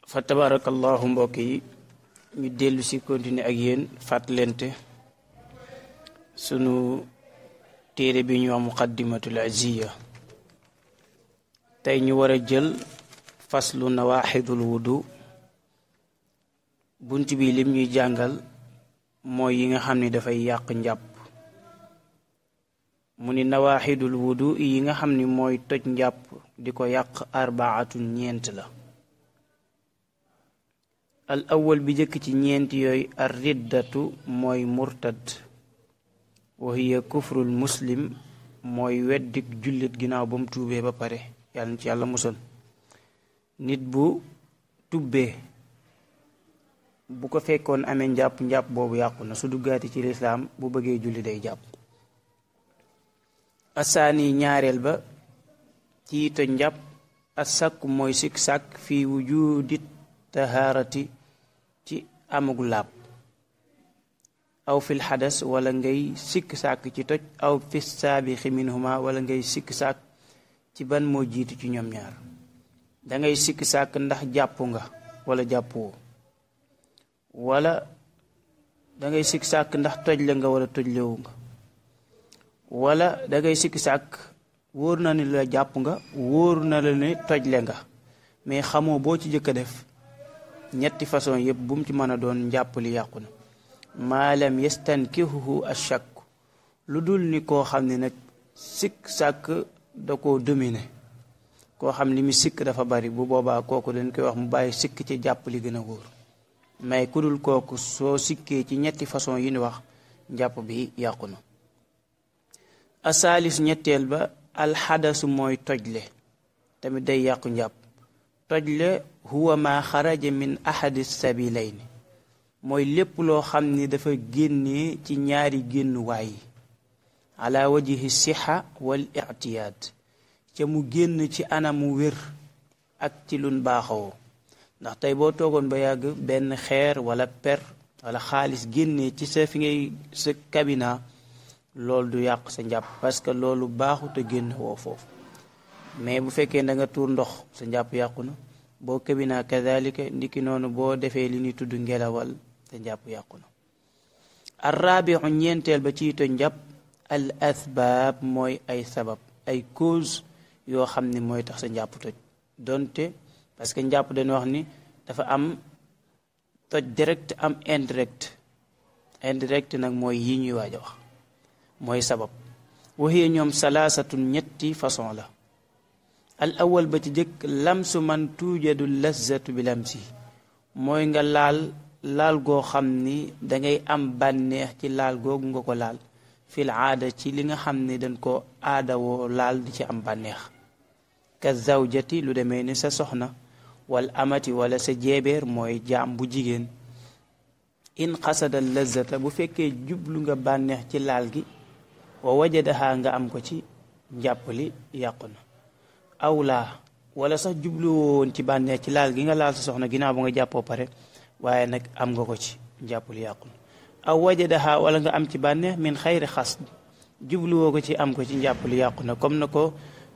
fa tabarakallahu mbokk yi ñu dellu si continuer ak yéen fàttalente sunu téere bi ñu wax muqaddimatul aziya tey ñu war a jël faslu nawaaxidul wudu bunt bi lim ñuy jàngal mooy yi nga xam ni dafay yàq njàpp mu ni nawaaxidul wudu yi nga xam ni mooy toj njàpp di ko yàq arbaatun ñeent la al awal bi jëkk ci ñeent yooyu ar riddatu mooy murtad wa hiya kufrul muslim mooy weddik jullit ginnaaw ba mu tuubee ba pare yàlla na ci yàlla musal nit bu tubbee bu ko fekkoon amee njàpp njàpp boobu yàqu na su duggaati ci lislaam bu bëggee julli day jàpp asaani ñaareel ba ci toj njàpp asakk mooy sikk sàkk fii wujudi tahaarati ci amagu laab aw fil xadas wala ngay sikk sàkk ci toj aw fi saabixi minhuma wala ngay sikk sàkk ci ban moo jiitu ci ñoom ñaar dangay sikk sàkk ndax jàpp nga wala jàppoo wala dangay sikk sàkk ndax toj la nga wala toj lewu nga wala dangay sikk sàkk wóor na ni la jàpp nga wóor na la ne toj le nga mais xamoo boo ci jëkk a def ñetti façon yëpp bu mu ci mën a doon njàpp li yàqu na maalam yastankihuhu ashak lu dul ni koo xam ne nag sikk sàkk da koo domine koo xam li mu sikk dafa bari bu boobaa kooku dañ koy wax mu bàyyi sikk ci jàpp li gën a wóor mais ku dul kooku soo sikkee ci ñetti façon yi ni wax njàpp bi yàqu na asaalis ñetteel ba alxadasu mooy tojle tamit day yàqu njàpp tojle huwa ma xaraja min ahadi sabilayni mooy lépp loo xam ni dafa génnee ci ñaari génnuwaay yi ala wajihi sixa wal ictiyaad ca mu génn ci anamu wér ak ci lun baaxawoo ndax tey boo toogoon ba yàgg benn xeer wala per wala xaalis génnee ci sa fi ngay sa kabina loolu du yàq sa njàpp parce que loolu baaxut a génn woo foofu mais bu fekkee da nga tuur ndox sa njàpp yàqu na boo kabina kadalika ndiki noonu boo defee li ñuy tudd ngelawal sa njàpp yàqu na arrabixu ñeenteel ba ciy toj njàpp al asbaab mooy ay sabab ay cause yoo xam ni mooy tax sa njàpp toj donte parce que njàpp dañu wax ni dafa am toj direct am indirect indirect nag mooy yi ñuy waaj a wax mooy sabab waxee ñoom salaasatun ñetti façon la al awal ba ci jëkk lamsu man tuujadu lazzatu bi lamsi mooy nga laal laal goo xam ni dangay am bànneex ci laal googu nga ko laal fil aada ci li nga xam ni dañ ko aadawoo laal di ci am bànneex ka zawjati lu demee ni sa soxna wal amati wala sa jeebeer mooy jaam bu jigéen in xasada lazzata bu fekkee jublu nga bànneex ci laal gi wa wajadaha nga am ko ci njàpp li yàqu na aw laa wala sax jubluwoo woon ci bànneex ci laal gi nga laal sa soxna ginnaaw ba nga jàppoo pare waaye nag am nga ko ci njàpp li yàqu na aw wajadaha wala nga am ci bànneex min xayri xas jubluwoo ko ci am ko ci njàpp li yàqu na comme na ko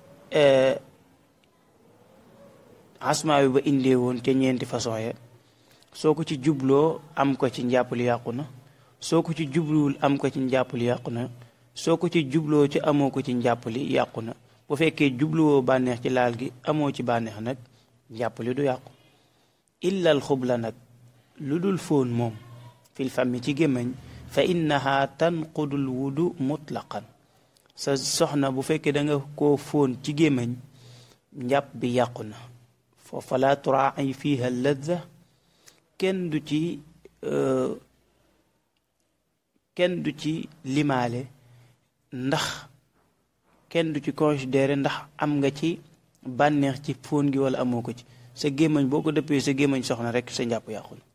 asmaa bi ba indee woon ca ñeenti façon ya soo ko ci jubloo am ko ci njàpp li yàqu na soo ko ci jubluwul am ko ci njàpp li yàqu na soo ko ci jubloo ci amoo ko ci njàpp li yàqu na bu fekkee jubluwoo bànneex ci laal gi amoo ci bànneex nag njàpp li du yàqu illal xubla nag lu dul fóon moom fil fami ci gémmañ fa innaha tanqudul wudu mutlaqan sa soxna bu fekkee da nga koo fóon ci gémmañ njàpp bi yàqu na foofa la turaai fiha ladza kenn du ci kenn du ci limaale ndax kenn du ci considéré ndax am nga ci bànneex ci fóon gi wala amoo ko ci sa gémmañ boo ko dëppee sa gémmañ soxna rek sa njàpp yàqu na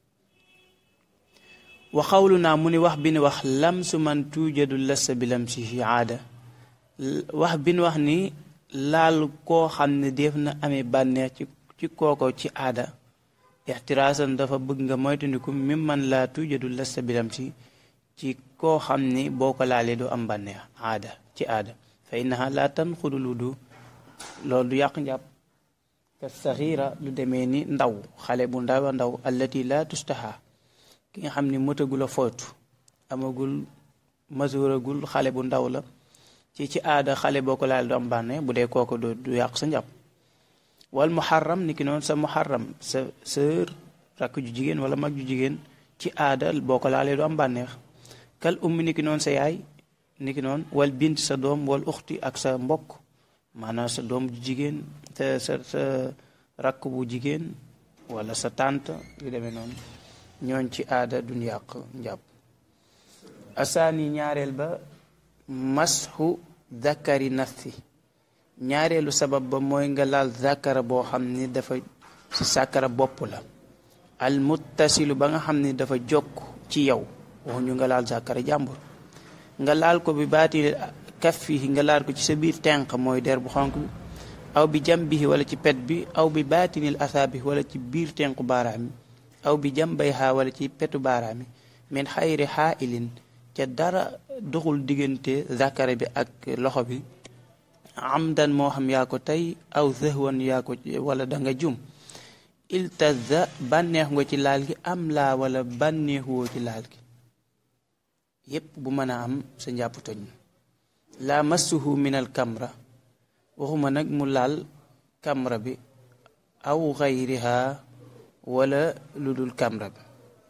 wa xawlu naa mu ni wax bi ni wax lamsu man tuujadu lassa bi lamsihi aada wax bi ni wax ni laal koo xam ne def na amee bànneex ci ci kooko ci aada ixtiraasan dafa bëgg nga moytandiku mi man laa tuujadu lassa bi lamsi ci koo xam ni boo ko laalee doo am bànneex aada ci aada fa innaha laa tanqudul wudu loolu du yàq njàpp ka saxiira lu demee ni ndaw xale bu ndaw a ndaw allati la tustaha ki nga xam ni mëtagul a footu amagul masuragul xale bu ndaw la ci ci aada xale boo ko laal du am bànne bu dee kooku du du yàq sa njàpp wal muharram ni ki noonu sa muharram sa sër rakk ju jigéen wala mag ju jigéen ci aada boo ko laalee du am bànneex kal ummi ni ki noonu sa yaay ni ki noonu wal bint sa doom wal uxti ak sa mbokk maanaam sa doom ju jigéen sa sa sa rakk bu jigéen wala sa tante yu demee noonu ñooñ ci aada duñ yàq njàpp asaani ñaareel ba masxu zakari nafsi ñaareelu sabab ba mooy nga laal zakara boo xam ni dafa ci sàkkara bopp la al muttasilu ba nga xam ni dafa jokk ci yow waxuñu nga laal zakara jàmbur nga laal ko bi baati kaffihi nga laal ko ci sa biir tenq mooy der bu xonk bi aw bi jambihi wala ci pet bi aw bi baatinil asaabi wala ci biir tenqu baaraam yi aw bi jambayha wala ci petu baaraam yi min xayri xaailin ca dara doxul diggante zakara bi ak loxo bi amdan moo xam yaa ko tey aw zahwan yaa ko wala da nga jum iltaza bànneex nga ci laal gi am laa wala bànneexuwoo ci laal gi yépp bu mën a am sa njàpp toj la massuhu min al kamra waxuma nag mu laal kamra bi aw xayriha wala lu dul kamra bi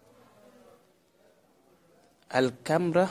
al kamra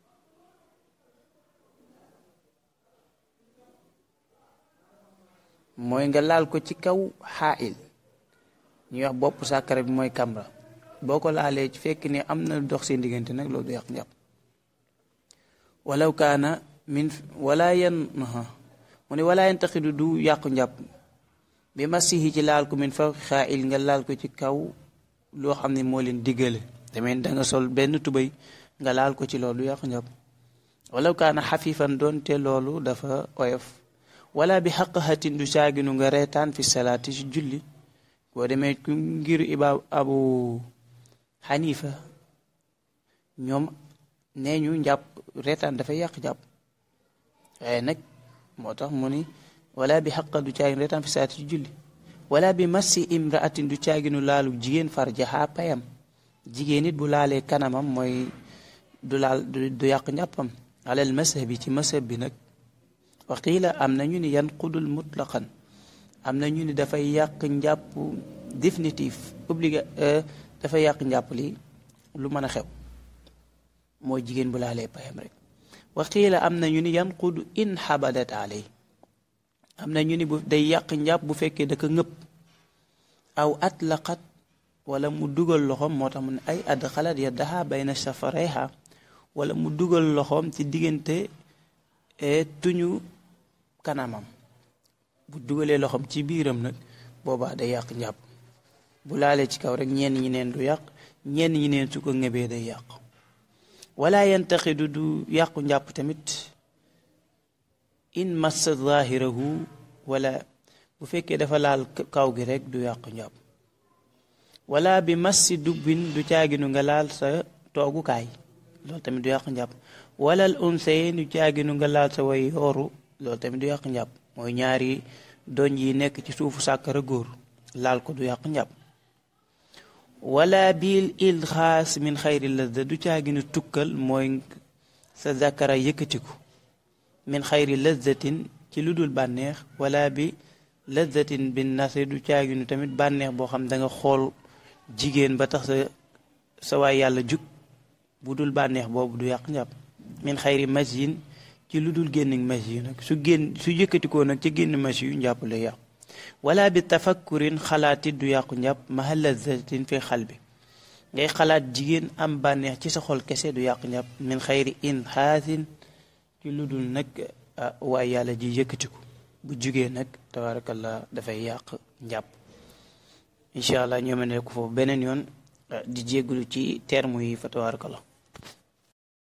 mooy nga laal ko ci kaw xaail ñuy wax bopp sàkkara bi mooy kamra boo ko laalee ci fekk ni am na dox seen diggante nag loolu du yàq njàpp walaw kaana min wala yan mu ne wala yantaxidu du yàqu njàpp bi masihi ci laal ko min fawqi xaail nga laal ko ci kaw loo xam ne moo leen diggale damay da nga sol benn tubéy nga laal ko ci loolu yàqu njàpp walaw kaana xafifan doonte loolu dafa oyof wala bi xaqaxatin du caaginu nga reetaan fi salaati ci julli boo demee ku ngir iba abu xanifa ñoom nee ñu njàpp reetaan dafay yàq jàpp waaye nag moo tax mu ni wala bi xaqa du caaginu reetaan fi salaati ci julli wala bi massi imraatin du caaginu laalu jigéen farjaha payam jigéen it bu laalee kanamam mooy du laal du yàq njàppam alal masah bi ci masah bi nag waqiila am na ñu ni yanqudul mutlaqan am na ñu ni dafay yàq njàpp définitif obligé dafay yàq njàpp li lu mën a xew mooy jigéen bu laalee payam rek waqiila am na ñu ni yanqudu in xabadat alay am na ñu ni bu day yàq njàpp bu fekkee da ko ngëpp aw atlaqat wala mu dugal loxoom moo tax mu ne ay adxalat yaddaha bayna safarayha wala mu dugal loxoom ci diggante tuñu kanamam bu dugalee loxoom ci biiram nag boobaa day yàq njàpp bu laalee ci kaw rek ñenn ñi neen du yàq ñenn ñi neen su ko ngëbee day yàq wala yantaxidu du yàqu njàpp tamit in massa zahirahu wala bu fekkee dafa laal kaw gi rek du yàqu njàpp wala bi massi dubbin du caaginu nga laal sa toogukaay loolu tamit du yàq njàpp wala al unsayin du caaginu nga laal sa way yooru loolu tamit du yàq njàpp mooy ñaari doñ yi nekk ci suufu sàkkara góor laal ko du yàq njàpp wala bil ilxaas min xayri lazza du caaginu tukkal mooy sa zakara yëkkatiku min xayri lazzatin ci lu dul bànneex wala bi lazzatin bin nasri du caaginu tamit bànneex boo xam da nga xool jigéen ba tax sa sa waay yàlla jug bu dul bànneex boobu du yàq njàpp min xayri masyin ci lu dul génn mas yu nag su génn su yëkkatikoo nag ci génn mas yu njàpp lay yàqu wala bi tafakkurin xalaatit du yàqu njàpp mahalla zatin fi xal bi ngay xalaat jigéen am bànneex ci sa xol kese du yàqu njàpp min xayri in xaasin ci lu dul nag waaye yàlla ji yëkkatiku bu jugee nag tabarakallah dafay yàq njàpp incha allah ñoo ma ne ko foofu beneen yoon di jéggulu ci terme yi fa tabarakallah